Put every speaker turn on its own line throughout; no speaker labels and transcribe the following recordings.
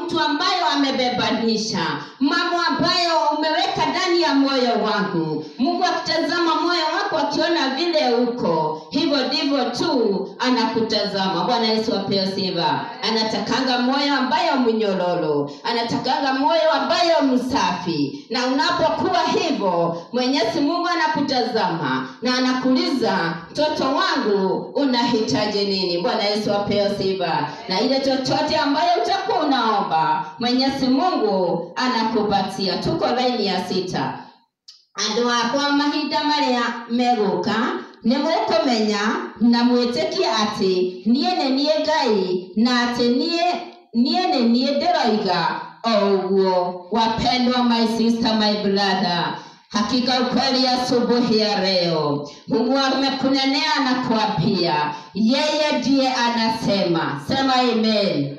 mtu ambayo amebebanisha mambo ambayo umeweka ndani ya moyo wangu mungu akitazama moyo wako akiona vile uko hivyo ndivyo tu anakutazama bwana yesu apewe sifa anatakanga moyo ambayo mnyororo anatakanga moyo ambayo msafi na unapokuwa hivyo mwenyezi mungu anakutazama na anakuuliza mtoto wangu unahitaji nini bwana yesu apewe sifa na ile chochote ambayo utakuwa unaomba mwenyezi mungu anakupatia tuko laini ya sita andå akwa mahinda marĩa megũka nĩ mũkũmenya na mwĩtĩkie atĩ niĩ nĩ niĩ ngai na atĩ niĩ niĩ nĩ niĩ ndĩroiga o ũguo wapendwa my sister my brother hakika ukweli asubuhi ya leo mungu amekunenea na kuapia yeye ndiye anasema sema amen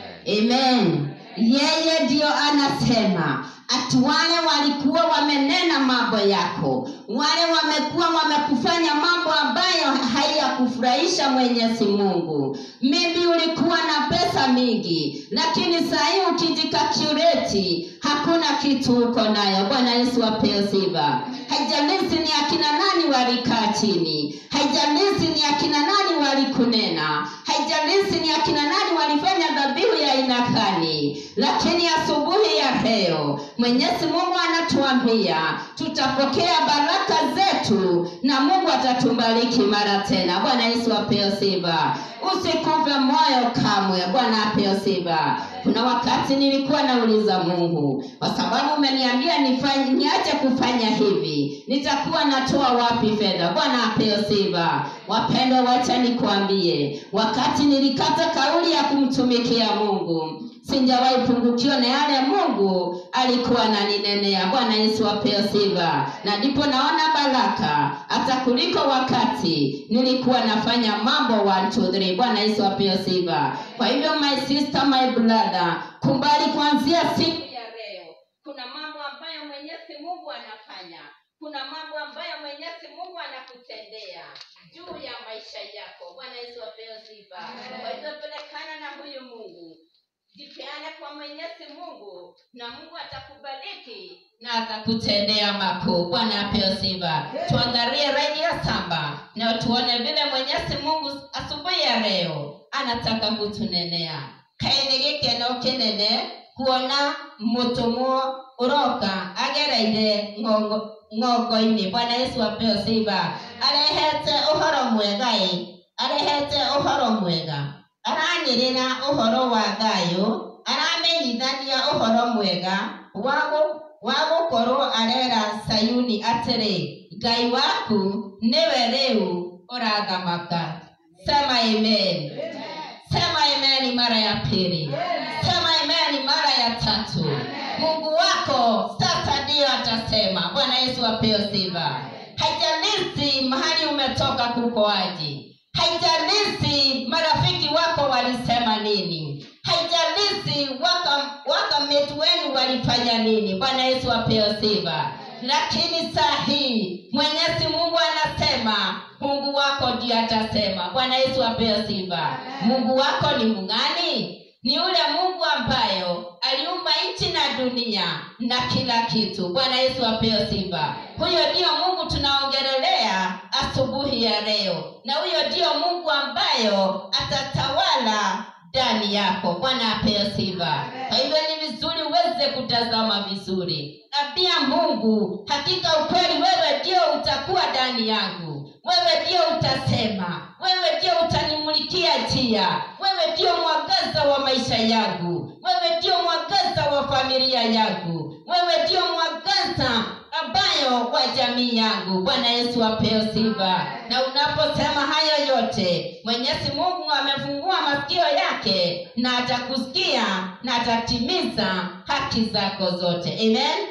amen yeye ndiyo anasema ati wale walikuwa wamenena mambo yako wale wamekuwa wamekufanya mambo ambayo haiyakufurahisha mwenyezi mungu maybe ulikuwa na pesa mingi lakini sahii ukijikakureti hakuna kitu uko nayo bwana yesu apewe sifa haijalishi ni akina nani walikaa chini haijalishi ni akina nani walikunena haijalishi ni akina nani walifanya dhabihu ya aina gani lakini asubuhi ya leo mwenyezi mungu anatuambia tutapokea baraka zetu na mungu atatubariki mara tena bwana yesu apewe sifa usikufe moyo kamwe bwana apewe sifa kuna wakati nilikuwa nauliza mungu kwa sababu umeniambia nifanye niache kufanya hivi nitakuwa natoa wapi fedha bwana apewe sifa wapendwa wacha nikuambie wakati nilikata kauli ya kumtumikia mungu sijawahi pungukiwa na yale mungu alikuwa ananinenea bwana yesu apewe sifa na ndipo naona baraka hata kuliko wakati nilikuwa nafanya mambo 1 2 3 bwana yesu apewe sifa kwa hivyo my sister my brother kumbali kuanzia siku ya leo kuna mambo ambayo mwenyezi mungu anafanya kuna mambo ambayo mwenyezi mungu anakutendea juu ya maisha yako bwana yesu apewe sifa kwa hivyo pelekana na huyu mungu jipeane kwa mwenyezi mungu na mungu atakubariki na atakutendea makuu bwana apewe sifa tuangalie raidi ya samba na tuone vile mwenyezi mungu asubuhi ya leo anataka kutunenea kaini gikeno kinene kuona mutumwo uroka agereire ng'ongo ng'ongo-inĩ bwana yesu apewe sifa arehete ũhoro mwega ĩ arehete ũhoro mwega aranĩrĩra ũhoro wa thayũ aramenyithania ũhoro mwega wa gũ- wa gũkorwo arera sayuni atĩrĩ ngai waku nĩwe rĩu ũrathamaka sema amen sema amen mara ya pili sema amen mara ya tatu mungu wako sasa ndiyo atasema bwana yesu apewe sifa haijalishi mahali umetoka kukoaji haijalishi marafiki wako walisema nini haijalishi waka- wakameti wenu walifanya nini bwana yesu apewe sifa lakini saa hii mwenyezi mungu anasema mungu wako ndiye atasema bwana yesu apewe sifa mungu wako ni mung'ani ni yule mungu ambayo aliumba nchi na dunia na kila kitu bwana yesu apewe sifa huyo ndiyo mungu tunaongelelea asubuhi ya leo na huyo ndiyo mungu ambayo atatawala ndani yako bwana apewe sifa kwa hivyo ni vizuri uweze kutazama vizuri ambia mungu hakika ukweli wewe ndio utakuwa ndani yangu wewe ndio utasema wewe ndio utanimulikia njia wewe ndio mwangaza wa maisha yangu wewe ndio mwangaza wa familia yangu wewe ndio mwangaza ambayo wa jamii yangu bwana yesu apewe sifa na unaposema hayo yote mwenyezi mungu amefungua masikio yake na atakusikia na atatimiza haki zako zote amen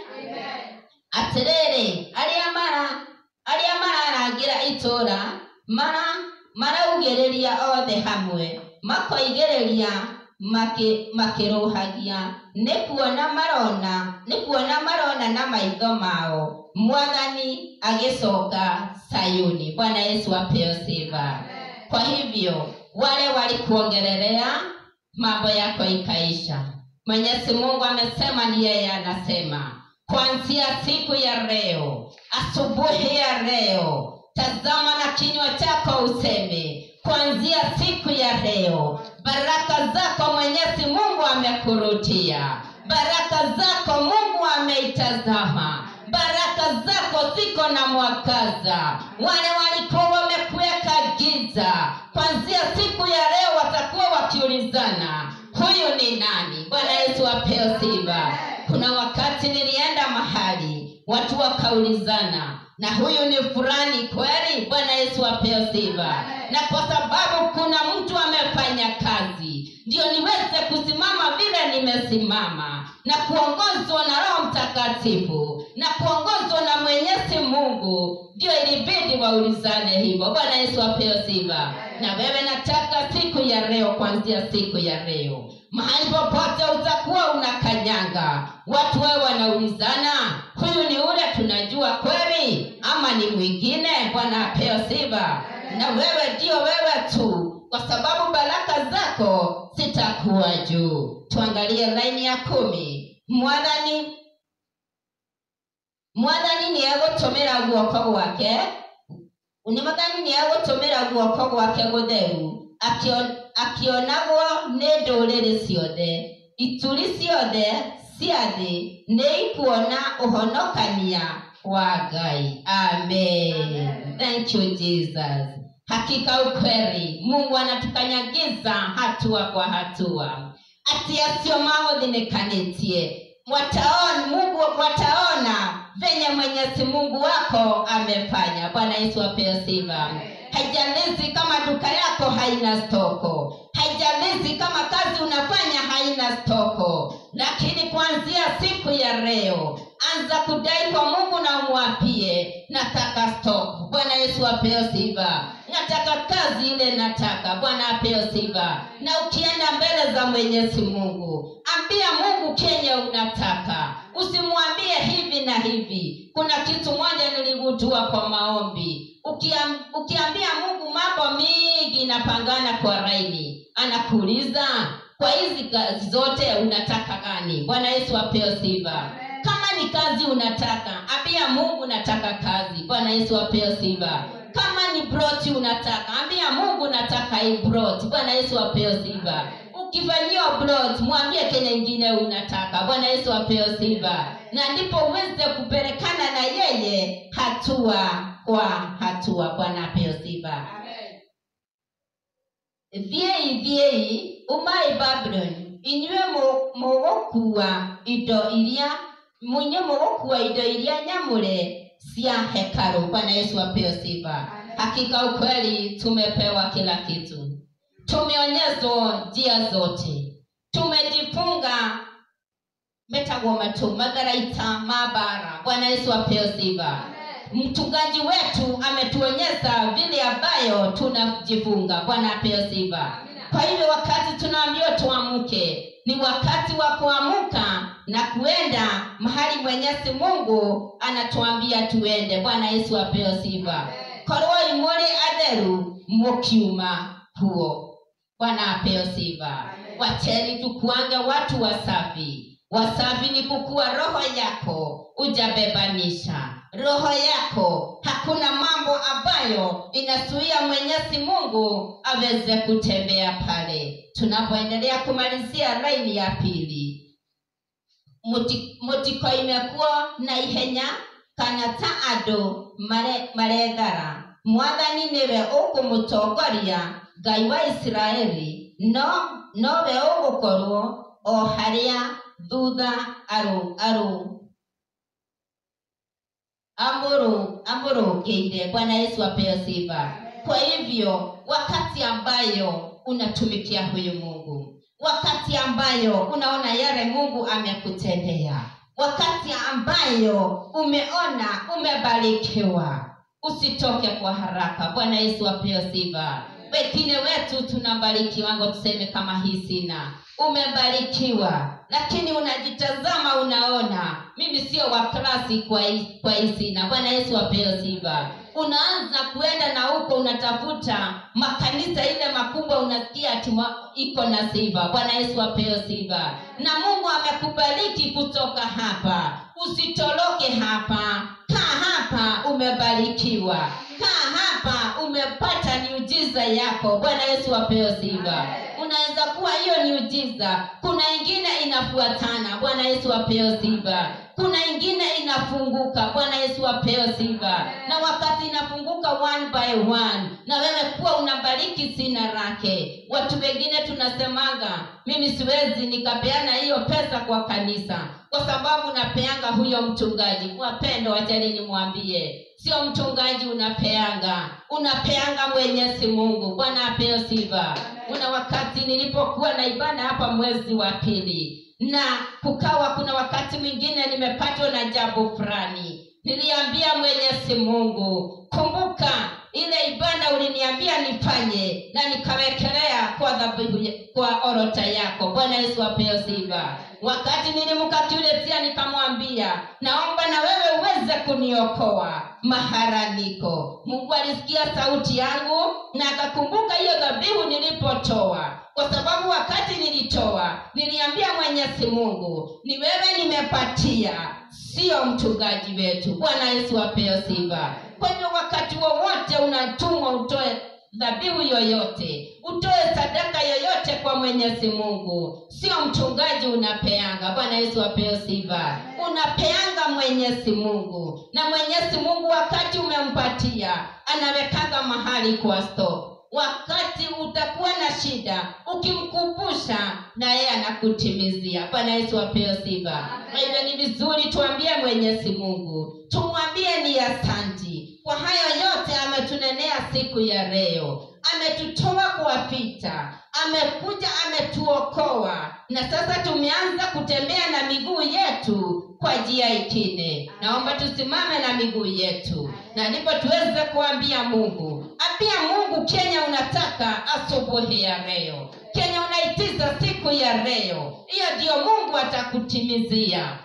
atĩrĩrĩ arĩa mara arĩa mararangira itũũra mara maraugĩrĩria othe hamwe makoigĩrĩria makĩ- makĩrũhagia nĩ kuona marona nĩ kuona marona na maitho mao mwathani agĩcoka sayuni bwana yesu apewe sifa kwa hivyo wale walikuongelelea mambo yako ikaisha mwenyezi mungu amesema ni yeye anasema kuanzia siku ya leo asubuhi ya leo tazama na kinywa chako useme kuanzia siku ya leo baraka zako mwenyezi mungu amekurutia baraka zako mungu ameitazama baraka zako ziko na mwangaza wale walikuwa wamekuweka giza kwanzia siku ya leo watakuwa wakiulizana huyu ni nani bwana yesu apewe sifa kuna wakati nilienda mahali watu wakaulizana na huyu ni fulani kweli bwana yesu apewe sifa na kwa sababu kuna mtu amefanya kazi ndio niweze kusimama vile nimesimama na kuongozwa na roho mtakatifu na kuongozwa na mwenyezi mungu ndio ilibidi waulizane hivyo bwana yesu apewe sifa na wewe nataka siku ya leo kuanzia siku ya leo mahali popote utakuwa unakanyanga watu wewe wanaulizana huyu ni ule tunajua kweli ama ni mwingine bwana apewe sifa na wewe ndio wewe tu kwa sababu baraka zako zitakuwa juu tuangalie laini ya kumi mwathani mwathani nĩ egũtũmĩra guoko gwake nĩ mwathani nĩ egũtũmĩra guoko gwake gũtheru akĩon- akĩonagwo nĩ ndũrĩrĩ ciothe ituri ciothe cia thĩ nĩ ikuona ũhonokania wa ngai amen thank you jesus hakika ukweli mungu anatukanyagiza hatua kwa hatua ati acio magũthinĩkanĩtie wataona mungu wataona venye mwenyezi mungu wako amefanya bwana yesu apewe sifa haijalizi kama duka yako haina stoko haijalizi kama kazi unafanya haina stoko lakini kuanzia siku ya leo anza kudai kwa mungu na umwapie nataka stoko bwana yesu apewe sifa nataka kazi ile nataka bwana apewe sifa na ukienda mbele za mwenyezi mungu ambia mungu kenye unataka usimwambie hivi na hivi kuna kitu moja niligundua kwa maombi Ukiam, ukiambia mungu mambo mingi inapangana kwa raini anakuuliza kwa hizi kazi zote unataka gani bwana yesu apewe sifa kama ni kazi unataka ambia mungu nataka kazi bwana yesu apewe sifa kama ni broti unataka ambia mungu nataka hii broti bwana yesu apewe sifa ukifanyiwa brot mwambie kenye ingine unataka bwana yesu apewe sifa na ndipo uweze kupelekana na yeye hatua kwa hatua bwana apewe sifa thiei thiei umai babylon inyuĩ mũ- mũgũkua indo iria munye mũgũkua indo iria nyamũre cia hekalu bwana yesu apewe sifa hakika ukweli tumepewa kila kitu tumeonyezwa njia zote tumejifunga metagwo matu matharaita mabara bwana yesu apewe sifa mchungaji wetu ametuonyesha vile ambayo tunajifunga bwana apewe sifa kwa hivyo wakati tunaambiwa tuamke ni wakati wa kuamuka na kuenda mahali mwenyezi mungu anatuambia tuende bwana yesu apewe sifa korwo imũrĩ atheru mũkiuma huo bwana apewe sifa wacheni tukuange watu wasafi wasafi ni kukua roho yako ujabebanisha roho yako hakuna mambo ambayo inazuia mwenyezi mungu aweze kutembea pale tunapoendelea kumalizia laini ya pili Muti- mutiko imekuwa na ihenya kana ta andũ mare- marethara mwathani nĩwe ũkũmũtongoria ngai wa isiraeli no nowe ũgũkorwo o harĩa thutha arũ arũ amuru amurũkĩire bwana yesu apewe sifa kwa hivyo wakati ambayo unatumikia huyu mungu wakati ambayo unaona yale mungu amekutendea wakati ambayo umeona umebarikiwa usitoke kwa haraka bwana yesu apewe sifa wengine wetu tunabarikiwango tuseme kama hii sina umebarikiwa lakini unajitazama unaona mimi sio wa klasi kwa hii- kwa hii sina bwana yesu apewe sifa unaanza kuenda na huko unatafuta makanisa ile makubwa unasikia ati wa- iko na sifa bwana yesu apewe sifa na mungu amekubariki kutoka hapa usitoroke hapa kaa hapa umebarikiwa kaa hapa umepata miujiza yako bwana yesu apewe sifa unaweza kuwa hiyo miujiza kuna ingine inafuatana bwana yesu apewe sifa kuna ingine inafunguka bwana yesu apewe sifa na wakati inafunguka one by one na wewe kuwa unabariki sina lake watu wengine tunasemaga mimi siwezi nikapeana hiyo pesa kwa kanisa kwa sababu napeanga huyo mchungaji wapendo wachani nimwambie sio mchungaji unapeanga unapeanga mwenyezi mungu bwana apewe sifa kuna wakati nilipokuwa na ibada hapa mwezi wa pili na kukawa kuna wakati mwingine nimepatwa na jambo fulani niliambia mwenyezi mungu kumbuka ile ibada uliniambia nifanye na nikawekelea kwa dhabihu ya- kwa orota yako bwana yesu apewe sifa wakati nilimkakiuletia nikamwambia naomba na wewe uweze kuniokoa mahara niko mungu alisikia sauti yangu na akakumbuka hiyo dhabihu nilipotoa kwa sababu wakati nilitoa niliambia mwenyezi mungu ni wewe nimepatia sio mchungaji wetu bwana yesu apewe sifa kwa hivyo wakati wowote unatumwa utoe dhabihu yoyote utoe sadaka yoyote kwa mwenyezi mungu sio mchungaji unapeanga bwana yesu apewe sifa unapeanga mwenyezi mungu na mwenyezi mungu wakati umempatia anawekanga mahali kwa stop wakati utakuwa na shida ukimkumbusha na yeye anakutimizia bwana yesu apewe sifa kwa hivyo ni vizuri tuambie mwenyezi mungu tumwambie ni asanti kwa hayo yote ametunenea siku ya leo ametutoa kwa vita amekuja ametuokoa na sasa tumeanza kutembea na miguu yetu kwa njia ikine naomba tusimame na miguu yetu na ndipo tuweze kuambia mungu ambia mungu kenya unataka asubuhi ya leo kenya unaitiza siku ya leo hiyo ndiyo mungu atakutimizia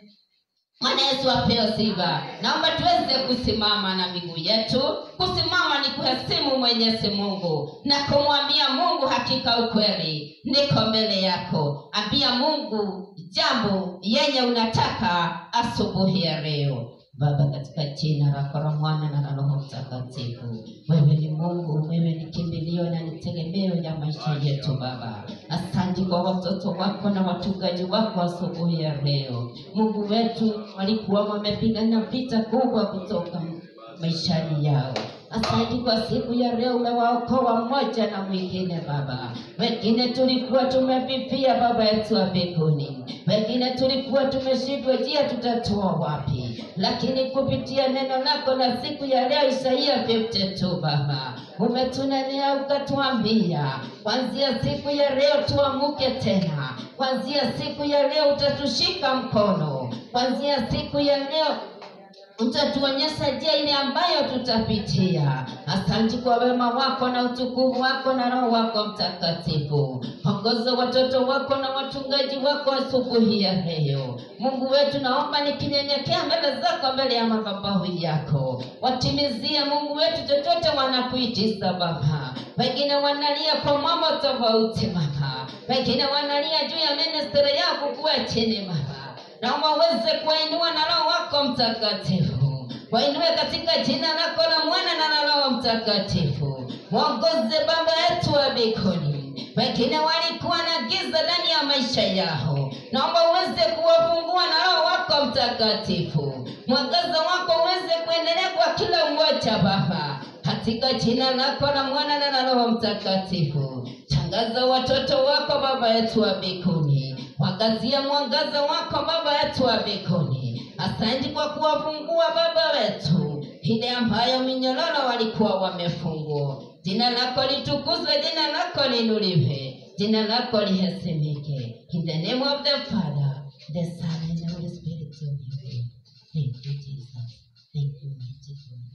Bwana Yesu apewe sifa. Naomba tuweze kusimama na miguu yetu. Kusimama ni kuhesimu Mwenyezi Mungu na kumwambia Mungu, hakika ukweli niko mbele yako. Ambia Mungu jambo yenye unataka asubuhi ya leo. Baba, katika jina lako la Mwana na la Roho Mtakatifu, wewe ni Mungu, wewe ni kimbilio na ni tegemeo ya maisha yetu Baba. Asante kwa watoto wako na wachungaji wako asubuhi ya leo. Mungu wetu, walikuwa wamepigana vita kubwa kutoka maishani yao. Asante kwa siku ya leo, umewaokoa mmoja na mwingine Baba. Wengine tulikuwa tumefifia Baba yetu wa mbinguni, wengine tulikuwa tumeshindwa njia tutatoa wapi, lakini kupitia neno lako na siku ya leo Isaia 52 Baba umetunenea ukatuambia, kuanzia siku ya leo tuamuke tena, kuanzia siku ya leo utatushika mkono, kuanzia siku ya leo utatuonyesha njia ile ambayo tutapitia. Asante kwa wema wako na utukufu wako na Roho wako Mtakatifu. Ongoza watoto wako na wachungaji wako asubuhi ya leo. Mungu wetu, naomba nikinyenyekea mbele zako, mbele ya madhabahu yako, watimizie Mungu wetu chochote wanakuitisa Baba. Wengine wanalia kwa mambo tofauti Baba, wengine wanalia juu ya ministeri yako kuwa chini Baba naomba uweze kuwainua na roho wako mtakatifu wainue katika jina lako la mwana na la roho mtakatifu mwongoze baba yetu wa mbinguni wengine walikuwa na giza ndani ya maisha yao naomba uweze kuwafungua na roho wako mtakatifu mwangaza wako uweze kuendelea kwa kila mmoja baba katika jina lako la mwana na la roho mtakatifu tangaza watoto wako baba yetu wa mbinguni wangazia mwangaza wako baba yetu wa mbinguni asante kwa kuwafungua baba wetu ile ambayo minyororo walikuwa wamefungwa jina lako litukuzwe jina lako linuliwe jina lako lihesimike in the name of the father the son and the holy spirit of you thank you jesus thank you mighty God.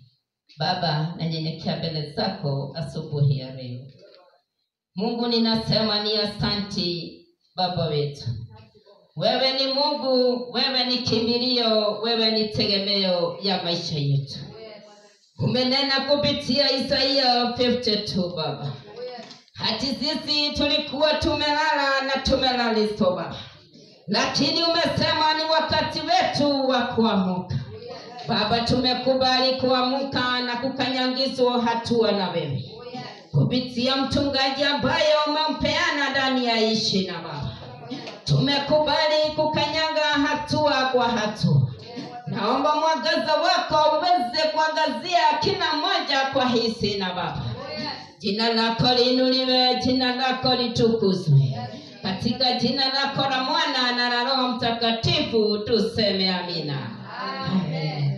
baba nanyenyekea mbele zako asubuhi ya leo mungu ninasema ni asanti baba wetu wewe ni mungu wewe ni kimbilio wewe ni tegemeo ya maisha yetu umenena kupitia isaia 52 baba hati sisi tulikuwa tumelala na tumelaliswa baba lakini umesema ni wakati wetu wa kuamuka baba tumekubali kuamuka na kukanyangizwa hatua na wewe kupitia mchungaji ambaye umempeana ndani ya ishi na baba tumekubali kukanyanga hatua kwa hatua naomba mwangaza wako uweze kuangazia kila mmoja kwa hisi na baba jina lako liinuliwe jina lako litukuzwe katika jina lako la mwana na la roho mtakatifu tuseme amina amen